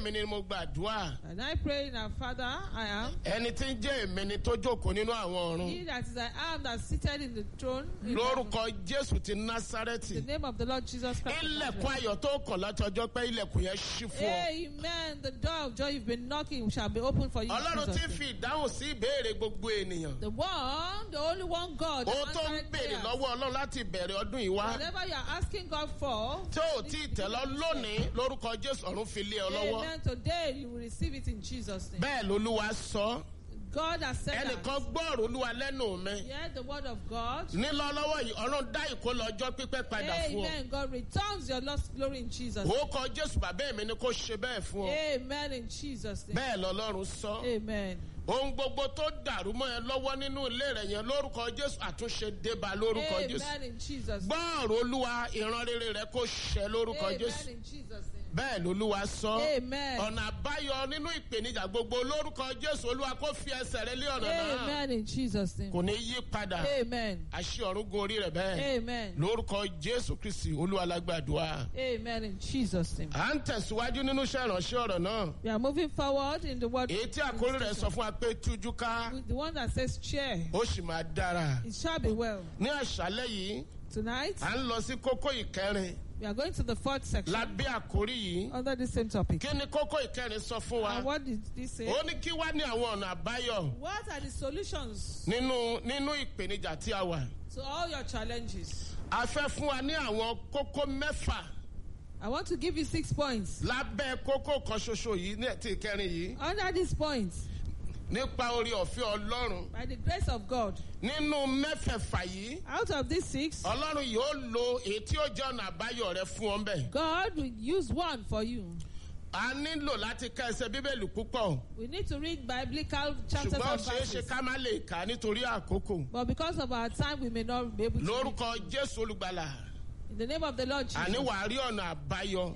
èmi ni mo gbàdúrà And I pray in our Father, I am. ẹni tí ń jẹ́ èmi ni tó jókòó nínú àwọn ọ̀run He that is I am that seated in the throne. in heaven. lórúkọ jésù ti In násárẹ́tì the name of the Lord Jesus Christ. of ilẹ̀kùn Nazareth. ayọ̀ tó kàn látọjọ́ pé ilẹ̀kùn yẹn ṣí fún ọ. Amen. The door of joy you've been knocking shall be open for you. in ọlọ́run Jesus' ti name. fi ìdáhùn sí ìbéèrè gbogbo ènìyàn. The one, the only one God. that ohun tó ń answered béèrè prayers. lọ́wọ́ ọlọ́run láti bẹ̀rẹ̀ ọdún yìí wá Whatever you are asking God for. tí ò tí ì tẹ̀lọ́ lónìí lórúkọ jésù ọ̀run fi lé ọ lọ́wọ́. Amen. Today you will receive it in Jesus' name. bẹ́ẹ̀ lolúwa sọ God has said ẹnìkan that. gbọ́ọ̀rọ̀ olúwa lẹ́nu mi. Hear the word of God. nílọ́lọ́wọ́ yìí ọ̀run dá ìkólọ ọjọ́ pípẹ́ padà fún ọ. Amen. God returns your lost glory in Jesus. ó kọ jésù bàbá mi ni kò ṣe bẹ́ẹ̀ fún ọ. Amen in Jesus' name. bẹ́ẹ̀ lọ́lọ́run sọ. Amen. ohun gbogbo tó dàrú mọ́ ẹ lọ́wọ́ nínú ilé rẹ̀ yẹn lórúkọ jésù àtúnṣe débà lórúkọ jésù. Amen in Jesus' name. gbọ́ọ̀rọ̀ olúwa ìran rere rẹ kò ṣẹ lórúkọ Amen jésù. in Jesus' name. bẹ́ẹ̀ lolúwa sọ. Amen. ọ̀nà àbáyọ nínú ìpèníjà gbogbo lórúkọ jésù olúwa kò fi ẹsẹ̀ rẹ lé ọ̀nà náà. Amen in Jesus' name. kò ní yí padà. Amen. àṣì ọ̀run gun orí rẹ̀ bẹ́ẹ̀. Amen. lórúkọ jésù kristi olúwa lágbàdúrà. Amen in Jesus' name. à ń tẹ̀síwájú nínú iṣẹ́ ìránṣẹ́ ọ̀rọ̀ náà. We are moving forward in the word. èyí tí àkórí rẹ̀ sọ fún wa pé tújú ká With The one that says chair. ó sì máa dára. It shall be well. ní àṣálẹ́ yìí Tonight, à ń lọ sí kókó ìkẹrin we are going to the fourth section lábẹ́ àkórí yìí. under the same topic. kí ni kókó ìkẹrin sọ fún wa? And what did this say? ó ní kí wá ní àwọn ọ̀nà àbáyọ What are the solutions nínú nínú ìpèníjà tí a wà. to all your challenges? a fẹ́ fún wa ní àwọn kókó mẹ́fà I want to give you six points. lábẹ́ kókó kan ṣoṣo yìí ní ti ìkẹrin yìí Under these points, nípa orí ọ̀fẹ́ ọlọ́run. by the grace of God, nínú mẹ́fẹ̀ẹ̀fà yìí out of these six, ọlọ́run yóò lo èyí tí ó jẹ́ ọ̀nà àbáyọ rẹ fún ọ bẹ́ẹ̀. God will use one for you. a nílò láti ka ẹsẹ̀ bíbélì púpọ̀ We need to read biblical chapters ṣùgbọ́n ó and ṣeé ṣe verses. ká má lè kà á nítorí àkókò. But because of our time, we may not be able to. read. lórúkọ jésù olùgbàlà In the name of the Lord àní Jesus. wàá rí ọ̀nà àbáyọ.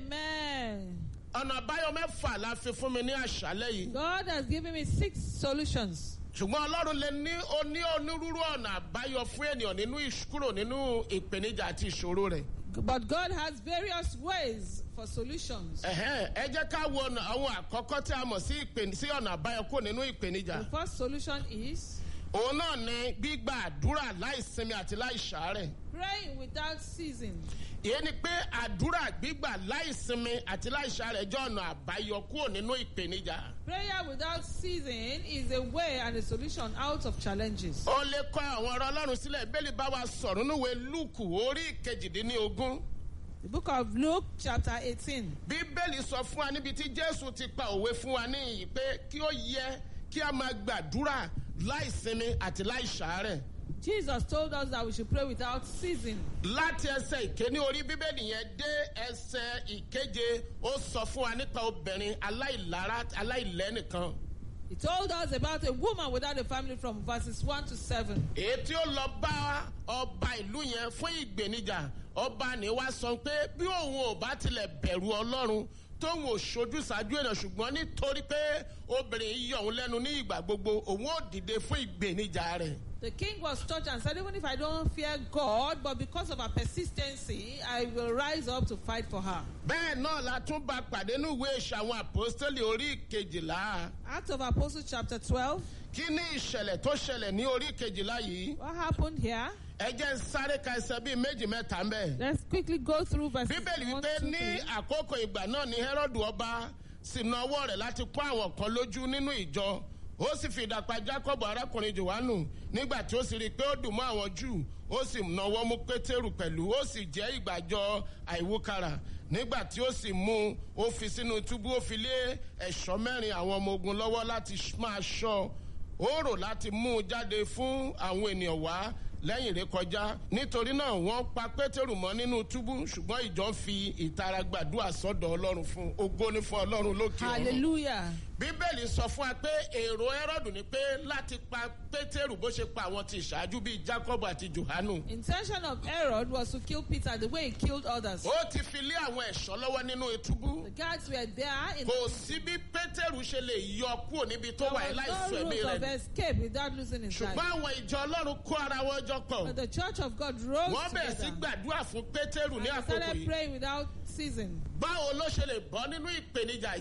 Amen. ọ̀nà àbáyọ mẹ́fà la fi fún mi ní àṣálẹ́ yìí. God has given me six solutions. ṣùgbọ́n ọlọ́run lè ní oní onírúurú ọ̀nà àbáyọ fún ènìyàn nínú ìṣ- kúrò nínú ìpèníjà àti ìṣòro rẹ̀. But God has various ways for solutions. Ẹ̀hẹ́n, ẹ jẹ́ ká wo ọ̀nà àwọn àkọ́kọ́ tí a mọ̀ sí ìpè- sí ọ̀nà àbáyọ kúrò nínú ìpèníjà. The first solution is òun náà ni gbígba àdúrà láìsinmi àti láìsàárẹ̀. praying without ceasing. ìyẹn ni pé àdúrà gbígbà láìsinmi àti láìsàárẹ̀ jẹ́ ọ̀nà àbáyọ kúrò nínú ìpèníjà. Prayer without ceasing is a way and a solution out of challenges. ó lè kọ́ àwọn ọ̀rọ̀ ọlọ́run sílẹ̀ bẹ́ẹ̀ni bá wa sọ̀rọ̀ níwèé lúùkù orí kejìdínlógún. The book of Luke, chapter 18. bíbélì sọ fún wa níbi tí jésù ti pa òwe fún wa níyì pé kí ó yẹ kí a máa gbàdúrà láìsinmi àti láìsàárẹ̀. Jesus told us that we should pray without ceasing. láti ẹsẹ̀ ìkéní orí bíbélì yẹn dé ẹsẹ̀ ìkeje ó sọ fún wa nípa obìnrin aláìlára aláìlẹ́nìkan. He told us about a woman without a family from verses 1 to 7. èyí tí ó lọ bá ọba ìlú yẹn fún ìgbènijà ọba ni wá sọ pé bí òun ò bá tilẹ̀ bẹ̀rù ọlọ́run tóun ò ṣojú ṣáájú èèyàn ṣùgbọ́n nítorí pé obìnrin yìí yọ òun lẹ́nu ní ìgbà gbogbo òun ò dìde fún ìgbènijà rẹ̀. The king was touched and said, Even if I don't fear God, but because of her persistency, I will rise up to fight for her. bẹ́ẹ̀ náà la tún bá pàdé ní ìwé ìṣàwọn àpòstélì orí kejìlá Acts of Apostles, chapter 12. kí ní ìṣẹ̀lẹ̀ tó ṣẹlẹ̀ ní orí kejìlá yìí What happened here? ẹ jẹ́ ń sáré ka ẹsẹ̀ bíi méjì mẹ́ta ń bẹ̀. Let's quickly go through verses bíbélì 1 wípé to ní 3. àkókò ìgbà náà ni herod ọba sì na ọwọ́ rẹ̀ láti pọ́n àwọn kan lójú nínú ìjọ ó sì fi ìdàpá jacob arákùnrin johannu nígbà tí ó sì rí i pé ó dùn mọ́ àwọn júù ó sì nawọ́ mú pétérù pẹ̀lú ó sì jẹ́ ìgbàjọ àìwúkàrà nígbà tí ó sì mú un ó fi sínú túbú ó fi lé ẹ̀ṣọ́ mẹ́rin àwọn ọmọ ogun lọ́wọ́ láti máa ṣọ́ ó rò láti mú un jáde fún àwọn ènìyàn wá lẹ́yìn rẹ̀ kọjá nítorí náà wọ́n pa pétérù mọ́ nínú túbú ṣùgbọ́n ìjọ ń fi ìtara gbàdúrà sọ́dọ̀ ọlọ́run fún ògo ní fún ọlọ́run lókè ọ̀run Hallelujah. bíbélì sọ fún wa pé èrò ẹrọ́dù ni pé láti pa pétérù bó ṣe pa àwọn ti ìṣáájú bíi jacob àti johanu Intention of Herod was to kill Peter the way he killed others. ó ti fi lé àwọn ẹ̀ṣọ́ lọ́wọ́ nínú túbú The guards were there in kò sí bí pétérù ṣe lè yọ kúrò níbi tó there wà was láìsọ no ẹ̀mí route rẹ̀ of escape without losing his life. ṣùgbọ́n àwọn ìjọ ọlọ́run kó ara wọn jọ pọ̀ But the church of God rose wọ́n bẹ̀rẹ̀ sí together gbàdúrà fún pétérù and ní they àkókò started yìí praying without ceasing. báwo ló ṣe lè bọ́ nínú ìpèníjà